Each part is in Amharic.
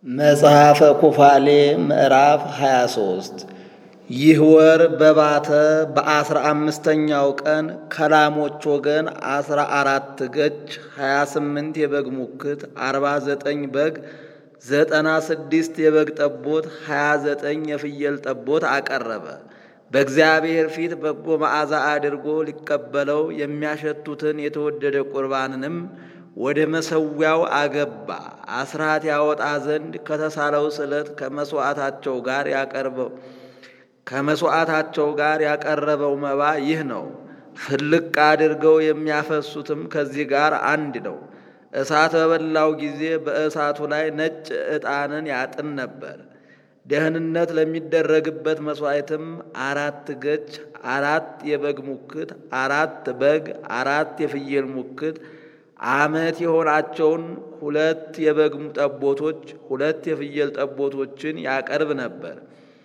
መጽሐፈ ኩፋሌ ምዕራፍ 23 ይህ ወር በባተ በአስራ አምስተኛው ቀን ከላሞች ወገን አስራ አራት ገች ሀያ ስምንት የበግ ሙክት አርባ ዘጠኝ በግ ዘጠና ስድስት የበግ ጠቦት ሀያ ዘጠኝ የፍየል ጠቦት አቀረበ። በእግዚአብሔር ፊት በጎ መዓዛ አድርጎ ሊቀበለው የሚያሸቱትን የተወደደ ቁርባንንም ወደ መሰዊያው አገባ። አስራት ያወጣ ዘንድ ከተሳለው ስለት ከመስዋዕታቸው ጋር ያቀርበው ከመስዋዕታቸው ጋር ያቀረበው መባ ይህ ነው። ፍልቅ አድርገው የሚያፈሱትም ከዚህ ጋር አንድ ነው። እሳት በበላው ጊዜ በእሳቱ ላይ ነጭ ዕጣንን ያጥን ነበር። ደህንነት ለሚደረግበት መሥዋዕትም አራት ገች፣ አራት የበግ ሙክት፣ አራት በግ፣ አራት የፍየል ሙክት ዓመት የሆናቸውን ሁለት የበግ ጠቦቶች፣ ሁለት የፍየል ጠቦቶችን ያቀርብ ነበር።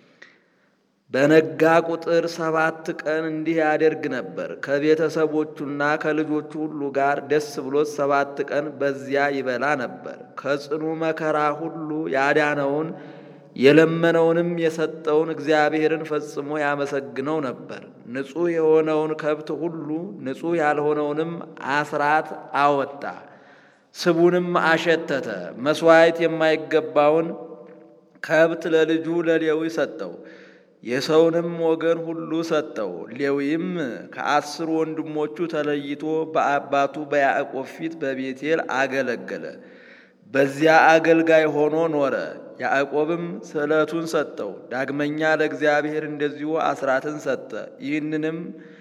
በነጋ ቁጥር ሰባት ቀን እንዲህ ያደርግ ነበር። ከቤተሰቦቹና ከልጆቹ ሁሉ ጋር ደስ ብሎት ሰባት ቀን በዚያ ይበላ ነበር። ከጽኑ መከራ ሁሉ ያዳነውን የለመነውንም የሰጠውን እግዚአብሔርን ፈጽሞ ያመሰግነው ነበር። ንጹሕ የሆነውን ከብት ሁሉ ንጹሕ ያልሆነውንም አስራት አወጣ፣ ስቡንም አሸተተ። መሥዋዕት የማይገባውን ከብት ለልጁ ለሌዊ ሰጠው፣ የሰውንም ወገን ሁሉ ሰጠው። ሌዊም ከአስሩ ወንድሞቹ ተለይቶ በአባቱ በያዕቆብ ፊት በቤቴል አገለገለ። በዚያ አገልጋይ ሆኖ ኖረ። ያዕቆብም ስዕለቱን ሰጠው። ዳግመኛ ለእግዚአብሔር እንደዚሁ አስራትን ሰጠ። ይህንንም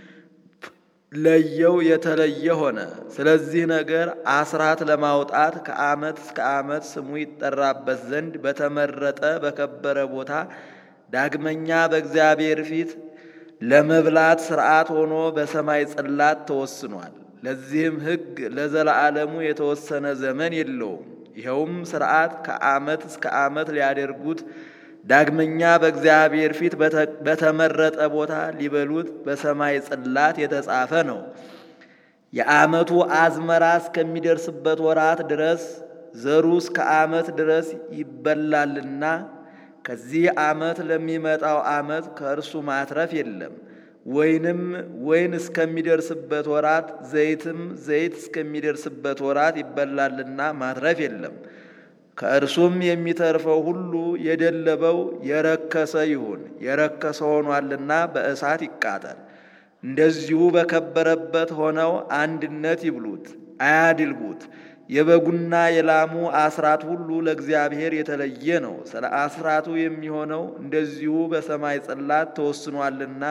ለየው የተለየ ሆነ። ስለዚህ ነገር አስራት ለማውጣት ከዓመት እስከ ዓመት ስሙ ይጠራበት ዘንድ በተመረጠ በከበረ ቦታ ዳግመኛ በእግዚአብሔር ፊት ለመብላት ሥርዓት ሆኖ በሰማይ ጽላት ተወስኗል። ለዚህም ሕግ ለዘላለሙ የተወሰነ ዘመን የለውም። ይኸውም ሥርዓት ከዓመት እስከ ዓመት ሊያደርጉት ዳግመኛ በእግዚአብሔር ፊት በተመረጠ ቦታ ሊበሉት በሰማይ ጽላት የተጻፈ ነው። የዓመቱ አዝመራ እስከሚደርስበት ወራት ድረስ ዘሩ እስከ ዓመት ድረስ ይበላልና ከዚህ ዓመት ለሚመጣው ዓመት ከእርሱ ማትረፍ የለም። ወይንም ወይን እስከሚደርስበት ወራት ዘይትም ዘይት እስከሚደርስበት ወራት ይበላልና ማትረፍ የለም። ከእርሱም የሚተርፈው ሁሉ የደለበው የረከሰ ይሁን፣ የረከሰ ሆኗልና በእሳት ይቃጠል። እንደዚሁ በከበረበት ሆነው አንድነት ይብሉት፣ አያድልቡት። የበጉና የላሙ አስራት ሁሉ ለእግዚአብሔር የተለየ ነው። ስለ አስራቱ የሚሆነው እንደዚሁ በሰማይ ጽላት ተወስኗልና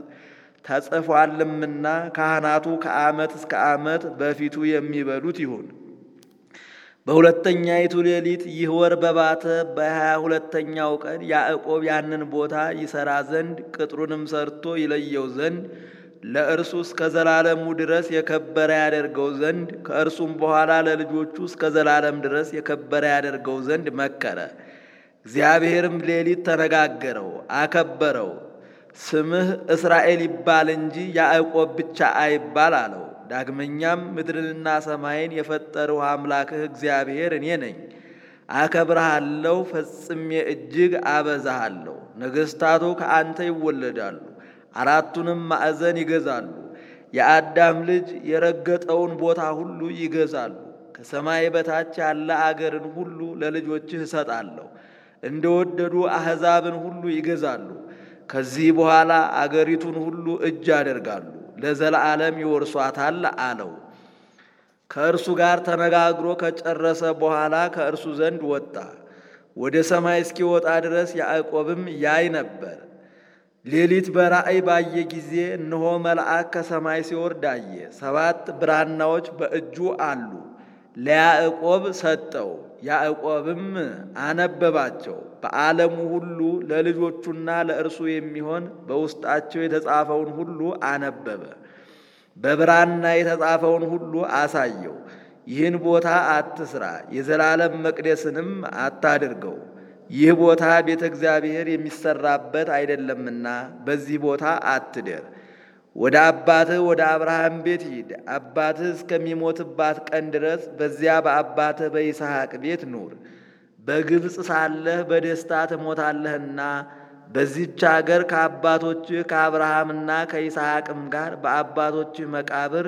ተጽፏልምና ካህናቱ ከዓመት እስከ ዓመት በፊቱ የሚበሉት ይሁን። በሁለተኛይቱ ሌሊት ይህ ወር በባተ በሀያ ሁለተኛው ቀን ያዕቆብ ያንን ቦታ ይሠራ ዘንድ ቅጥሩንም ሰርቶ ይለየው ዘንድ ለእርሱ እስከ ዘላለሙ ድረስ የከበረ ያደርገው ዘንድ ከእርሱም በኋላ ለልጆቹ እስከ ዘላለም ድረስ የከበረ ያደርገው ዘንድ መከረ። እግዚአብሔርም ሌሊት ተነጋገረው፣ አከበረው። ስምህ እስራኤል ይባል እንጂ ያዕቆብ ብቻ አይባል አለው። ዳግመኛም ምድርንና ሰማይን የፈጠርሁ አምላክህ እግዚአብሔር እኔ ነኝ። አከብረሃለሁ፣ ፈጽሜ እጅግ አበዛሃለሁ። ነገሥታቱ ከአንተ ይወለዳሉ አራቱንም ማዕዘን ይገዛሉ። የአዳም ልጅ የረገጠውን ቦታ ሁሉ ይገዛሉ። ከሰማይ በታች ያለ አገርን ሁሉ ለልጆችህ እሰጣለሁ። እንደወደዱ አሕዛብን ሁሉ ይገዛሉ። ከዚህ በኋላ አገሪቱን ሁሉ እጅ ያደርጋሉ፣ ለዘላለም ይወርሷታል አለው። ከእርሱ ጋር ተነጋግሮ ከጨረሰ በኋላ ከእርሱ ዘንድ ወጣ። ወደ ሰማይ እስኪወጣ ድረስ ያዕቆብም ያይ ነበር። ሌሊት በራእይ ባየ ጊዜ እነሆ መልአክ ከሰማይ ሲወርድ አየ። ሰባት ብራናዎች በእጁ አሉ። ለያዕቆብ ሰጠው። ያዕቆብም አነበባቸው። በዓለሙ ሁሉ ለልጆቹና ለእርሱ የሚሆን በውስጣቸው የተጻፈውን ሁሉ አነበበ። በብራና የተጻፈውን ሁሉ አሳየው። ይህን ቦታ አትስራ፣ የዘላለም መቅደስንም አታድርገው ይህ ቦታ ቤተ እግዚአብሔር የሚሰራበት አይደለምና በዚህ ቦታ አትደር። ወደ አባትህ ወደ አብርሃም ቤት ሂድ። አባትህ እስከሚሞትባት ቀን ድረስ በዚያ በአባትህ በይስሐቅ ቤት ኑር። በግብፅ ሳለህ በደስታ ትሞታለህና በዚች አገር ከአባቶችህ ከአብርሃምና ከይስሐቅም ጋር በአባቶችህ መቃብር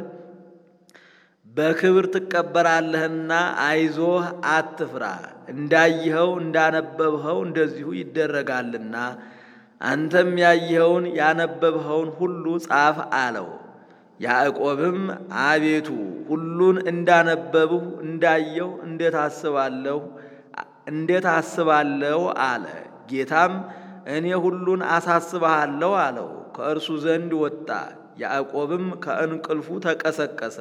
በክብር ትቀበራለህና አይዞህ አትፍራ፣ እንዳየኸው እንዳነበብኸው እንደዚሁ ይደረጋልና አንተም ያየኸውን ያነበብኸውን ሁሉ ጻፍ አለው። ያዕቆብም አቤቱ ሁሉን እንዳነበብሁ እንዳየሁ እንዴት አስባለሁ እንዴት አስባለሁ አለ። ጌታም እኔ ሁሉን አሳስብሃለሁ አለው። ከእርሱ ዘንድ ወጣ። ያዕቆብም ከእንቅልፉ ተቀሰቀሰ።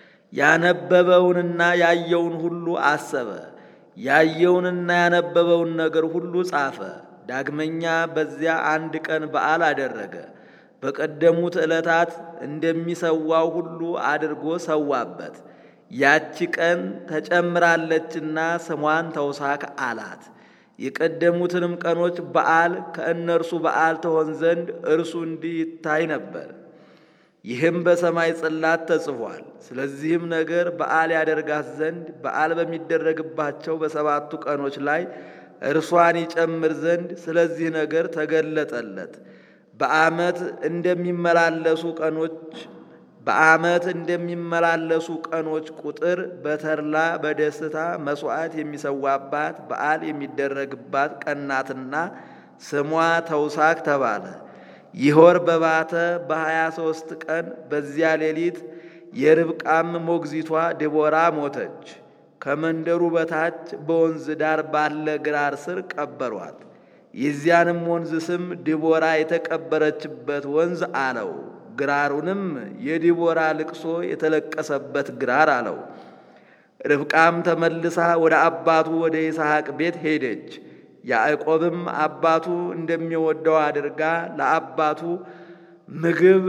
ያነበበውንና ያየውን ሁሉ አሰበ። ያየውንና ያነበበውን ነገር ሁሉ ጻፈ። ዳግመኛ በዚያ አንድ ቀን በዓል አደረገ። በቀደሙት ዕለታት እንደሚሰዋው ሁሉ አድርጎ ሰዋበት። ያቺ ቀን ተጨምራለችና ስሟን ተውሳክ አላት። የቀደሙትንም ቀኖች በዓል ከእነርሱ በዓል ትሆን ዘንድ እርሱ እንዲህ ይታይ ነበር። ይህም በሰማይ ጽላት ተጽፏል። ስለዚህም ነገር በዓል ያደርጋት ዘንድ በዓል በሚደረግባቸው በሰባቱ ቀኖች ላይ እርሷን ይጨምር ዘንድ ስለዚህ ነገር ተገለጠለት። በዓመት እንደሚመላለሱ ቀኖች በዓመት እንደሚመላለሱ ቀኖች ቁጥር በተድላ በደስታ መሥዋዕት የሚሰዋባት በዓል የሚደረግባት ቀናትና ስሟ ተውሳክ ተባለ። ይህ ወር በባተ በሀያ ሦስት ቀን በዚያ ሌሊት የርብቃም ሞግዚቷ ድቦራ ሞተች። ከመንደሩ በታች በወንዝ ዳር ባለ ግራር ስር ቀበሯት። የዚያንም ወንዝ ስም ድቦራ የተቀበረችበት ወንዝ አለው። ግራሩንም የዲቦራ ልቅሶ የተለቀሰበት ግራር አለው። ርብቃም ተመልሳ ወደ አባቱ ወደ ይስሐቅ ቤት ሄደች። ያዕቆብም አባቱ እንደሚወደው አድርጋ ለአባቱ ምግብ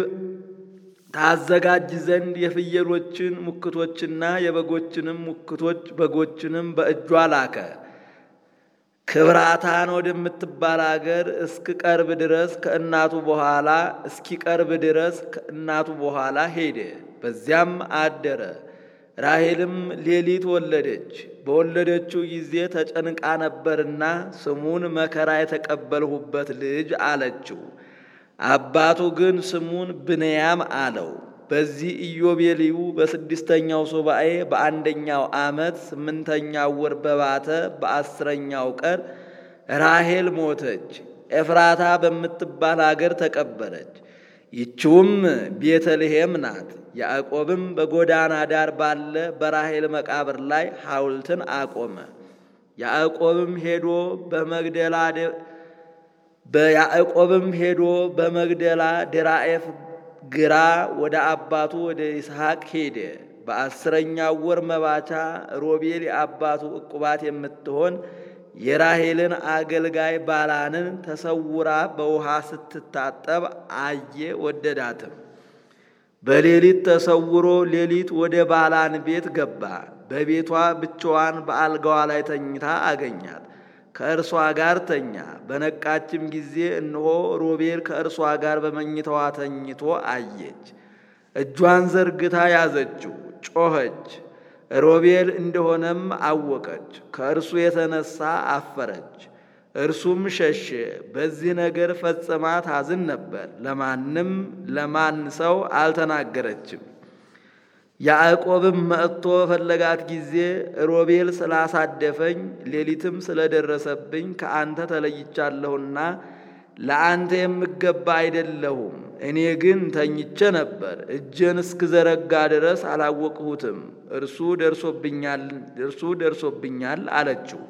ታዘጋጅ ዘንድ የፍየሎችን ሙክቶችና የበጎችንም ሙክቶች በጎችንም በእጇ ላከ። ክብራታን ወደምትባል አገር እስኪቀርብ ድረስ ከእናቱ በኋላ እስኪቀርብ ድረስ ከእናቱ በኋላ ሄደ። በዚያም አደረ። ራሔልም ሌሊት ወለደች። በወለደችው ጊዜ ተጨንቃ ነበርና ስሙን መከራ የተቀበልሁበት ልጅ አለችው። አባቱ ግን ስሙን ብንያም አለው። በዚህ ኢዮቤልዩ በስድስተኛው ሱባኤ በአንደኛው ዓመት ስምንተኛው ወር በባተ በአስረኛው ቀን ራሔል ሞተች። ኤፍራታ በምትባል አገር ተቀበረች። ይችውም ቤተልሔም ናት። ያዕቆብም በጎዳና ዳር ባለ በራሔል መቃብር ላይ ሐውልትን አቆመ። ያዕቆብም ሄዶ በመግደላ በያዕቆብም ሄዶ በመግደላ ድራኤፍ ግራ ወደ አባቱ ወደ ይስሐቅ ሄደ። በአስረኛው ወር መባቻ ሮቤል የአባቱ ዕቁባት የምትሆን የራሔልን አገልጋይ ባላንን ተሰውራ በውሃ ስትታጠብ አየ፣ ወደዳትም። በሌሊት ተሰውሮ ሌሊት ወደ ባላን ቤት ገባ። በቤቷ ብቻዋን በአልጋዋ ላይ ተኝታ አገኛት። ከእርሷ ጋር ተኛ። በነቃችም ጊዜ እነሆ ሮቤል ከእርሷ ጋር በመኝታዋ ተኝቶ አየች። እጇን ዘርግታ ያዘችው፣ ጮኸች። ሮቤል እንደሆነም አወቀች። ከእርሱ የተነሳ አፈረች። እርሱም ሸሸ። በዚህ ነገር ፈጽማ ታዝን ነበር። ለማንም ለማን ሰው አልተናገረችም። ያዕቆብም መጥቶ ፈለጋት ጊዜ ሮቤል ስላሳደፈኝ ሌሊትም ስለደረሰብኝ ከአንተ ተለይቻለሁና ለአንተ የምገባ አይደለሁም። እኔ ግን ተኝቼ ነበር፣ እጄን እስክዘረጋ ድረስ አላወቅሁትም። እርሱ ደርሶብኛል እርሱ ደርሶብኛል አለችው።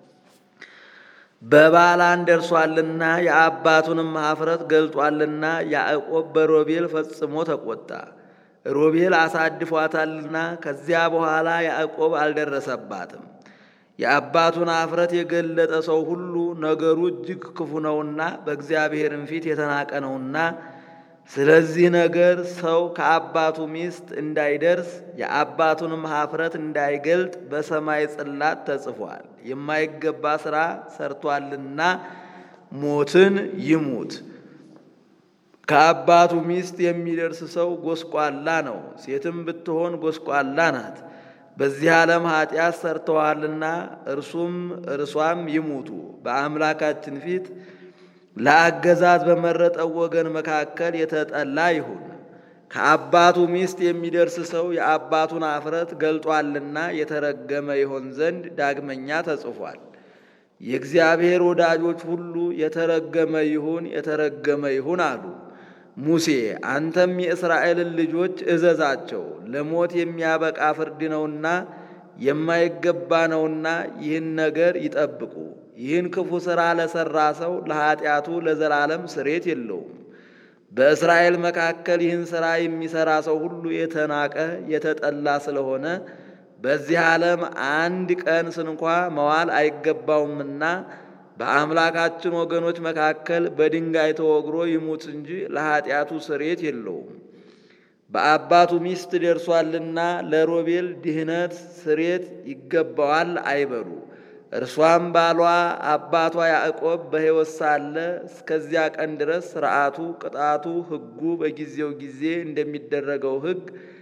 በባላን ደርሷልና የአባቱንም ኀፍረት ገልጧልና ያዕቆብ በሮቤል ፈጽሞ ተቆጣ። ሮቤል አሳድፏታልና ከዚያ በኋላ ያዕቆብ አልደረሰባትም። የአባቱን ኀፍረት የገለጠ ሰው ሁሉ ነገሩ እጅግ ክፉ ነውና በእግዚአብሔርም ፊት የተናቀ ነውና፣ ስለዚህ ነገር ሰው ከአባቱ ሚስት እንዳይደርስ የአባቱንም ኀፍረት እንዳይገልጥ በሰማይ ጽላት ተጽፏል። የማይገባ ሥራ ሰርቷልና ሞትን ይሙት። ከአባቱ ሚስት የሚደርስ ሰው ጎስቋላ ነው፣ ሴትም ብትሆን ጎስቋላ ናት። በዚህ ዓለም ኃጢአት ሰርተዋልና እርሱም እርሷም ይሙቱ። በአምላካችን ፊት ለአገዛዝ በመረጠው ወገን መካከል የተጠላ ይሁን። ከአባቱ ሚስት የሚደርስ ሰው የአባቱን አፍረት ገልጧልና የተረገመ ይሆን ዘንድ ዳግመኛ ተጽፏል። የእግዚአብሔር ወዳጆች ሁሉ የተረገመ ይሁን የተረገመ ይሁን አሉ። ሙሴ አንተም የእስራኤልን ልጆች እዘዛቸው፣ ለሞት የሚያበቃ ፍርድ ነውና የማይገባ ነውና ይህን ነገር ይጠብቁ። ይህን ክፉ ሥራ ለሠራ ሰው ለኀጢአቱ ለዘላለም ስሬት የለውም። በእስራኤል መካከል ይህን ሥራ የሚሠራ ሰው ሁሉ የተናቀ የተጠላ ስለሆነ በዚህ ዓለም አንድ ቀን ስንኳ መዋል አይገባውምና በአምላካችን ወገኖች መካከል በድንጋይ ተወግሮ ይሙት እንጂ ለኀጢአቱ ስሬት የለውም። በአባቱ ሚስት ደርሷልና ለሮቤል ድህነት ስሬት ይገባዋል አይበሉ። እርሷም ባሏ አባቷ ያዕቆብ በሕይወት ሳለ እስከዚያ ቀን ድረስ ሥርዓቱ፣ ቅጣቱ፣ ሕጉ በጊዜው ጊዜ እንደሚደረገው ሕግ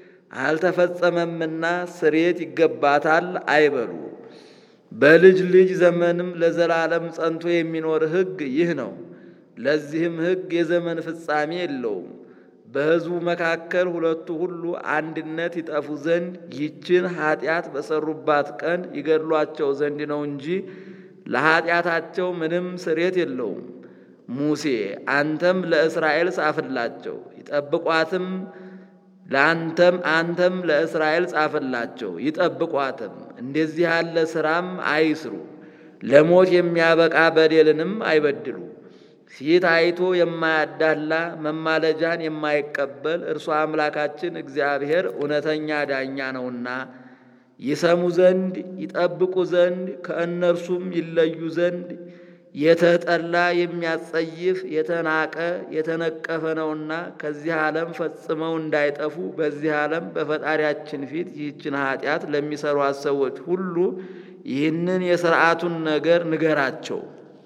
አልተፈጸመምና ስሬት ይገባታል አይበሉ። በልጅ ልጅ ዘመንም ለዘላለም ጸንቶ የሚኖር ሕግ ይህ ነው። ለዚህም ሕግ የዘመን ፍጻሜ የለውም። በሕዝቡ መካከል ሁለቱ ሁሉ አንድነት ይጠፉ ዘንድ ይህችን ኀጢአት በሰሩባት ቀን ይገድሏቸው ዘንድ ነው እንጂ ለኀጢአታቸው ምንም ስሬት የለውም። ሙሴ አንተም ለእስራኤል ጻፍላቸው ይጠብቋትም ለአንተም አንተም ለእስራኤል ጻፍላቸው ይጠብቋትም። እንደዚህ ያለ ሥራም አይስሩ፣ ለሞት የሚያበቃ በደልንም አይበድሉ። ፊት አይቶ የማያዳላ መማለጃን የማይቀበል እርሱ አምላካችን እግዚአብሔር እውነተኛ ዳኛ ነውና ይሰሙ ዘንድ ይጠብቁ ዘንድ ከእነርሱም ይለዩ ዘንድ የተጠላ የሚያጸይፍ የተናቀ የተነቀፈ ነውና ከዚህ ዓለም ፈጽመው እንዳይጠፉ በዚህ ዓለም በፈጣሪያችን ፊት ይህችን ኃጢአት ለሚሰሯት ሰዎች ሁሉ ይህንን የሥርዓቱን ነገር ንገራቸው።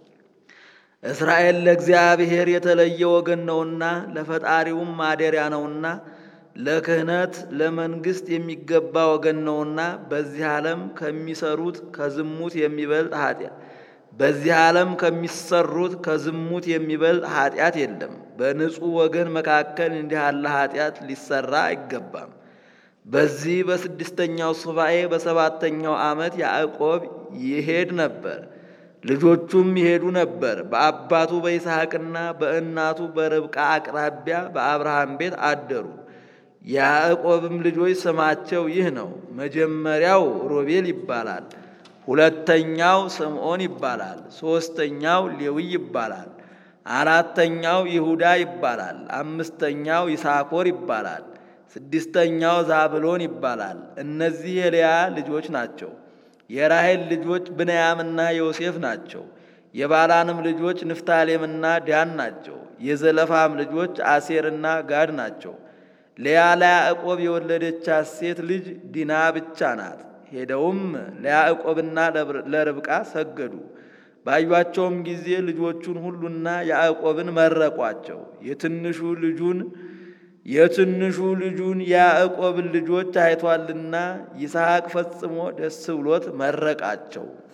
እስራኤል ለእግዚአብሔር የተለየ ወገን ነውና ለፈጣሪውም ማደሪያ ነውና ለክህነት ለመንግሥት የሚገባ ወገን ነውና በዚህ ዓለም ከሚሰሩት ከዝሙት የሚበልጥ ኃጢአት በዚህ ዓለም ከሚሰሩት ከዝሙት የሚበልጥ ኃጢአት የለም። በንጹሕ ወገን መካከል እንዲህ ያለ ኃጢአት ሊሰራ አይገባም። በዚህ በስድስተኛው ሱባኤ በሰባተኛው ዓመት ያዕቆብ ይሄድ ነበር፣ ልጆቹም ይሄዱ ነበር። በአባቱ በይስሐቅና በእናቱ በርብቃ አቅራቢያ በአብርሃም ቤት አደሩ። የያዕቆብም ልጆች ስማቸው ይህ ነው። መጀመሪያው ሮቤል ይባላል። ሁለተኛው ስምዖን ይባላል። ሦስተኛው ሌዊ ይባላል። አራተኛው ይሁዳ ይባላል። አምስተኛው ይሳኮር ይባላል። ስድስተኛው ዛብሎን ይባላል። እነዚህ የልያ ልጆች ናቸው። የራሔል ልጆች ብንያምና ዮሴፍ ናቸው። የባላንም ልጆች ንፍታሌምና ዳን ናቸው። የዘለፋም ልጆች አሴርና ጋድ ናቸው። ልያ ለያዕቆብ የወለደቻት ሴት ልጅ ዲና ብቻ ናት። ሄደውም ለያዕቆብና ለርብቃ ሰገዱ። ባዩአቸውም ጊዜ ልጆቹን ሁሉና ያዕቆብን መረቋቸው። የትንሹ ልጁን የትንሹ ልጁን የያዕቆብን ልጆች አይቷልና ይስሐቅ ፈጽሞ ደስ ብሎት መረቃቸው።